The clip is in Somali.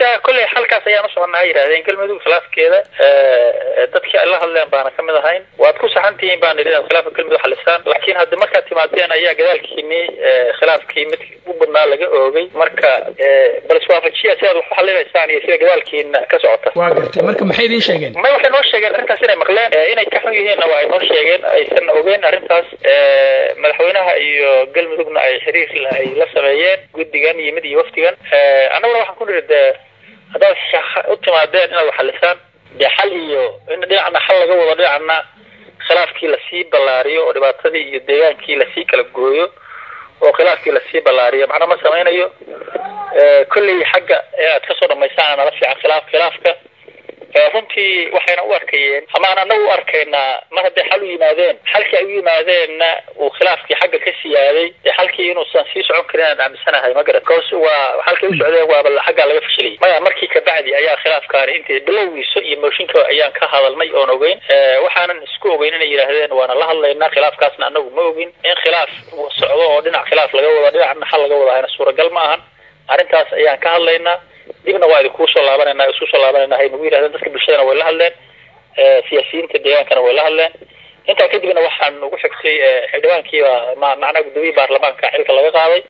hadda kolley halkaas ayaan usoconnaa yidhahdeen galmudug khilaafkeeda dadkii ay la hadleen baana kamid ahayn waad ku saxan tihiin baan idhi inaad khilaafka galmudug xalisaan laakiin haddi markaad timaadeen ayaa gadaalkiini khilaafkii mid u badnaa laga oogay marka bal iswaafajiya sidaad wax u xalinaysaan iyo sida gadaalkiina ka socota waa gartay marka maxay idiin sheegeen may waxay noo sheegeen arrintaas inay maqleen inay ka xun yihiinna waa ay noo sheegeen aysan ogeyn arrintaas madaxweynaha iyo galmudugna ay xiriir ay la sameeyeen guddigan iyo mid iyo wafdigan annaguna waxaan ku niri dee haddaad u timaadeen inaad waxalisaan dee xal iyo in dhinacna xal laga wado dhinacna khilaafkii lasii ballaariyo oo dhibaatadii iyo deegaankii lasii kala gooyo oo khilaafkii lasii ballaariyo macna ma samaynayo kolley xagga aad kasoo dhamaysaan nala fiican khilaaf khilaafka runtii waxayna u arkayeen amaan anagu u arkaynaa mar hadday xal u yimaadeen xalkii ay u yimaadeenna uu khilaafkii xagga ka siyaaday dee xalkii inuusan sii socon karin aan aaminsanahay ma garat bcause waa xalkay u socdeen waaba xaggaa laga fashiliyay maya markii kabacdi ayaa khilaafkaani intii bilowgiisa iyo mooshinka ayaan ka hadalnay oon ogeyn waxaanan isku ogeyn inay yidhaahdeen waana la hadlaynaa khilaafkaasna anagu ma ogin in khilaaf socdo oo dhinac khilaaf laga wado dhinacna xal laga wadahayna suuragal ma ahan arrintaas ayaan ka hadlaynaa dibna waa idin kuusoo laabanayna isku soo laabanayna hay nagu yidhahdeen dadka bulshadana way la hadleen siyaasiyiinta deegaankana way la hadleen intaa kadibna waxaan ugu xigtay xildhibaankiiba macnaha guddoomiye baarlamaanka xilka laga qaaday